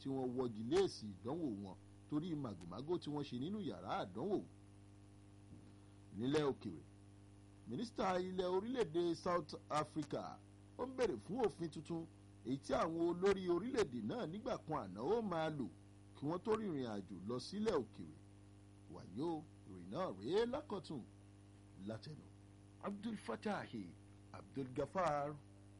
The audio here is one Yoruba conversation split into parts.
tí wọ́n wọ́gi lé èsì ìdánwò wọn torí màgòmágó tí wọ́n ṣe nínú yàrá àdánwò nílẹ̀ òkèèrè mínísítà ilẹ̀ orílẹ̀-èdè South Africa ó ń bèrè fún òfin tuntun èyí tí àwọn olórí orílẹ̀-èdè náà nígbà kan àná ó máa lò kí wọ́n tó rìnrìn àjò lọ sílẹ̀ òkèèrè wàyó ìròyìn náà rèé lákọ̀tún látẹnu Abdul Fatahi Abdul Gafar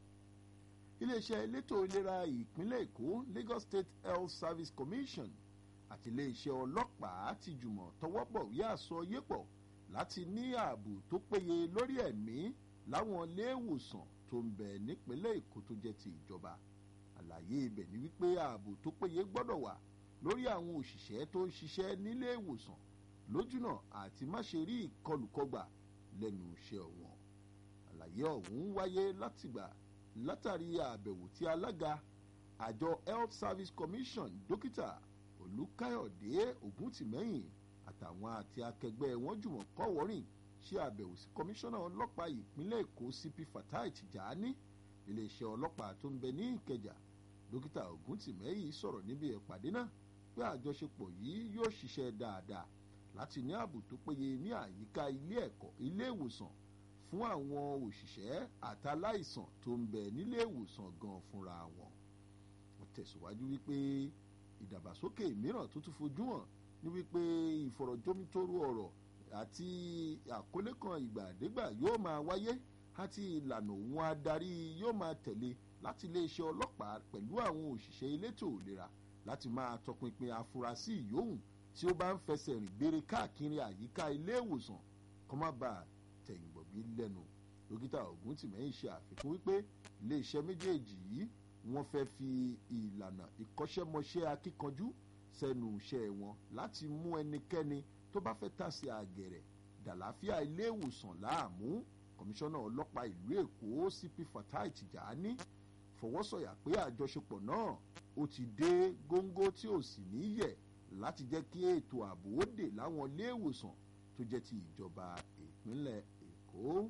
iléeṣẹ́ elétò ìlera ìpínlẹ̀ Èkó Lagos State Health Service Commission àti iléeṣẹ́ ọlọ́pàá ti jùmọ̀ tọwọ́bọ̀wé àsọyépọ̀ láti ní ààbò tó péye lórí ẹ̀mí láwọn iléèwòsàn tó ń bẹ nípínlẹ̀ Èkó tó jẹ́ ti ìjọba àlàyé ibẹ̀ ni wípé ààbò tó péye gbọ́dọ̀ wà lórí àwọn òṣìṣẹ́ tó ń ṣiṣẹ́ nílé ìwòsàn lójúnà àti má ṣe rí ìkọlùkọgbà lẹ́nu iṣẹ́ wọn àlàyé ọ̀hún wáyé látìgbà látàrí àbẹ̀wò tí alága àjọ Health Service Commission dókítà Olúkáyọ̀dé Ògúntìmẹ́yìn àtàwọn àti akẹgbẹ́ wọn jùmọ̀ kọ́wọ́rìn ṣe àbẹ̀wò sí kọmíṣánná ọlọ́pàá ìpínlẹ̀ Èkó CP Fatai Tijani iléeṣẹ́ ọlọ́pàá tó ń bẹ ní Ìkẹjà dókítà Ògúntìmẹ́yìn sọ̀rọ̀ níbi ìpàdé náà pé àjọṣepọ̀ yìí yóò ṣiṣẹ́ dáadáa láti ní ààbò tó péye ní àyíká ilé ẹ̀kọ́ ilé ìwòsàn fún àwọn òṣìṣẹ́ àtàláìsàn tó ń bẹ nílé ìwòsàn gan fúnra wọn. wọ́n tẹ̀síwájú wípé ìdàgbàsókè mìíràn tó tún fojú hàn ní wípé ìfọ̀rọ̀jomitoro ọ̀rọ̀ àti àkọlé kan ìgbàdégbà yóò máa wáyé àti ìlànà òun adarí yóò máa tẹ̀lé láti iléeṣẹ́ ọlọ́pàá pẹ̀lú àwọn òṣìṣẹ́ elétò ìlera láti máa tọpinpin afurasí ìyóhùn tí ó bá ń fẹsẹ̀ rìn gbére káàkiri àyíká ilé ìwòsàn kó má bàa tẹ̀yìnbọ̀bí lẹ́nu dókítà Ògúntìmẹ́yìn ṣe àfikún wípé iléeṣẹ́ méjèèjì yìí wọ́n fẹ́ fi ìlànà ìkọ́ṣẹ́mọṣẹ́ akíkanjú sẹ́nu iṣẹ́ wọn láti mú ẹnikẹ́ni tó bá fẹ́ tàsé àgẹ̀rẹ̀ dàláfíà ilé ìwòsàn láàmú kọmíṣánná ọlọ́pàá ìlú Èkó CP Fatai Tijani fọwọ́sọ̀yà pé àjọṣepọ̀ náà ó ti dé góńgó tí ò sì ní yẹ̀ láti jẹ́ kí ètò ààbò ó dè láwọn ilé ìwòsàn tó jẹ́ ti ìjọba ìpínlẹ̀ Èkó.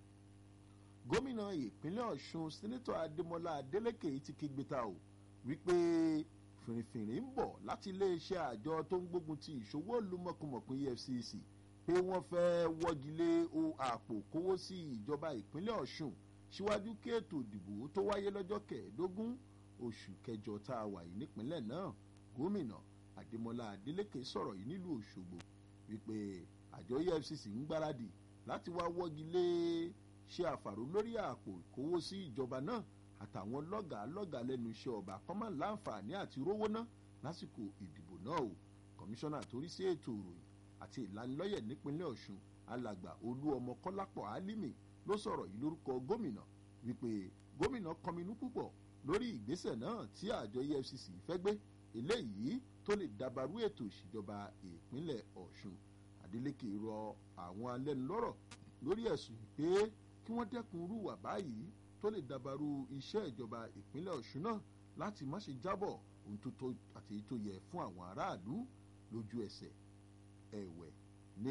gómìnà ìpínlẹ̀ Ọ̀ṣun sẹ́nẹ́tọ̀ Adémọ́lá Adélékè ti kígbe ta o wípé fìrìfìrì ń bọ̀ láti iléeṣẹ́ àjọ tó ń gbógun ti ìṣòwò olúmọ̀kùmọ̀kùn EFCC pé wọ́n fẹ́ wọ́gi lé àpò kówó sí ìjọba ìpínlẹ̀ Ọ̀ṣun síwájú kí ètò ìdìbò tó wáyé lọ́jọ́ kẹẹ̀ẹ́dógún oṣù kẹjọ tá a wà yìí nípínlẹ̀ náà gómìnà Adémọ́lá Adélékè sọ̀rọ̀ yìí nílùú Òṣogbo wípé àjọ EFCC ń gbáradì láti wá wọ́gi lé ṣe àfàró lórí àpò ìkówó sí ìjọba náà àtàwọn lọ́gàá lọ́gàá lẹ́nu iṣẹ́ ọba kọ́mọ̀ láǹfààní àti rówó ná lásìkò ìdìbò náà o kọmíṣánná torí sí ètò ìròyìn àti ìlanilọ́yẹ̀ nípínlẹ̀ Ọ̀ṣun alàgbà olú ọmọ kọ́lápọ̀ álímì ló sọ̀rọ̀ yìí lórúkọ gómìnà wípé gómìnà kọminú púpọ̀ lórí ìgbésẹ̀ náà tí àjọ EFCC fẹ́ gbé eléyìí tó lè dàbàrú ètò ìṣèjọba ìpínlẹ̀ Ọ̀ṣun Adeleke rọ àwọn alẹ́nulọ́rọ̀ lórí ẹ̀sùn pé kí wọ́n dẹ́kun rúwà báyìí tó lè dàbàrú iṣẹ́ ìjọba ìpínlẹ̀ Ọ̀ṣun náà láti má ṣe jábọ̀ ohun tó tó àti èyí tó yẹ fún àwọn aráàlú lójú ẹsẹ̀ ẹ̀wẹ̀ ní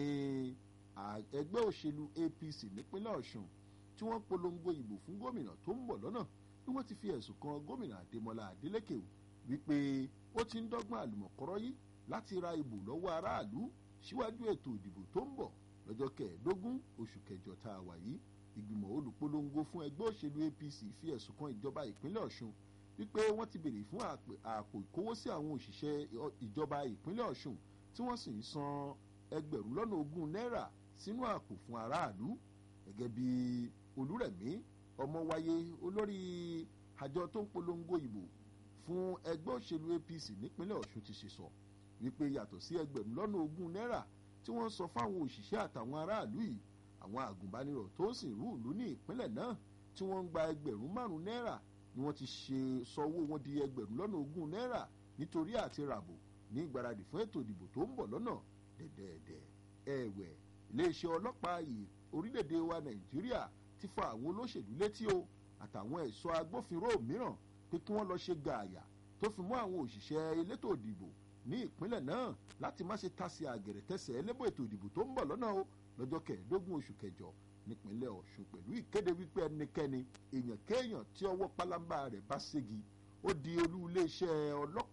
ẹgbẹ́ òṣèlú APC nípínlẹ̀ Ọ̀ṣun tí wọ́n polongo ìbò fún gómìnà tó ń bọ̀ lọ́nà ni wọ́n ti fi ẹ̀sùn kan gómìnà Adémọ́lá Adélékè wípé ó ti ń dọ́gbọ́n àlùmọ̀kọ́rọ́ yìí láti ra ìbò lọ́wọ́ aráàlú síwájú ètò ìdìbò tó ń bọ̀ lọ́jọ́ kẹẹ̀ẹ́dógún oṣù kẹjọ tá a wà yìí ìgbìmọ̀ olùpolongo fún ẹgbẹ́ òṣèlú APC fi ẹ̀sùn kan ìjọba ìpínlẹ̀ Ọ̀ṣun wípé wọ́n ti béèrè fún àpò ìkówósí àwọn òṣìṣẹ́ ìjọba ìpínlẹ̀ Ọ̀ṣun tí wọ́n sì ń san ẹgbẹ̀rún lọ́nà ogún náírà sínú àpò fún aráàlú gẹ́gẹ́ bí Olúrẹ̀mí Ọmọwáyé olórí àjọ tó ń polongo ìbò fún ẹgbẹ́ òṣèlú APC nípínlẹ̀ Ọ̀ṣun ti ṣe sọ wípé yàtọ̀ sí ẹgbẹ̀rún lọ́nà ogún náírà tí wọ́n sọ fáwọn òṣìṣẹ́ àtàwọn aráàlú yìí àwọn àgùnbánirọ̀ tó sì rú ìlú ní ìpínlẹ̀ náà tí wọ́n ń gba ẹgbẹ̀rún márùn-ún náírà ni wọ́n ti ṣe sọwọ́ wọn di ẹgbẹ̀rún lọ́nà ogún náírà nítorí àti ràbò ní ìgbáradì fún ètò ìdìbò tó ń bọ̀ lọ́nà dẹ̀dẹ̀dẹ̀ ẹ̀wẹ̀ iléeṣẹ́ ọlọ́pàá yìí orílẹ̀-èdè wa Nàìjíríà ti fa àwọn olóṣèlú létí o àtàwọn ẹ̀ṣọ́ agbófinró mìíràn pé kí wọ́n lọ ṣe gààyà tó fi mọ́ àwọn òṣìṣẹ́ elétò ìdìbò ní ìpínlẹ̀ náà láti má ṣe tasí àgẹ̀rẹ̀ tẹ̀sẹ̀ ẹlẹ́bọ̀ ètò ìdìbò tó ń bọ̀ lọ́nà o lọ́jọ́ kẹẹ̀ẹ́dógún oṣù kẹjọ nípínlẹ̀ Ọ̀ṣun pẹ̀lú ìkéde wípé ẹnikẹ́ni èèyàn kéèyàn tí ọwọ́ pálábá rẹ̀ bá ségi ó di olú iléeṣẹ́ ọlọ́pàá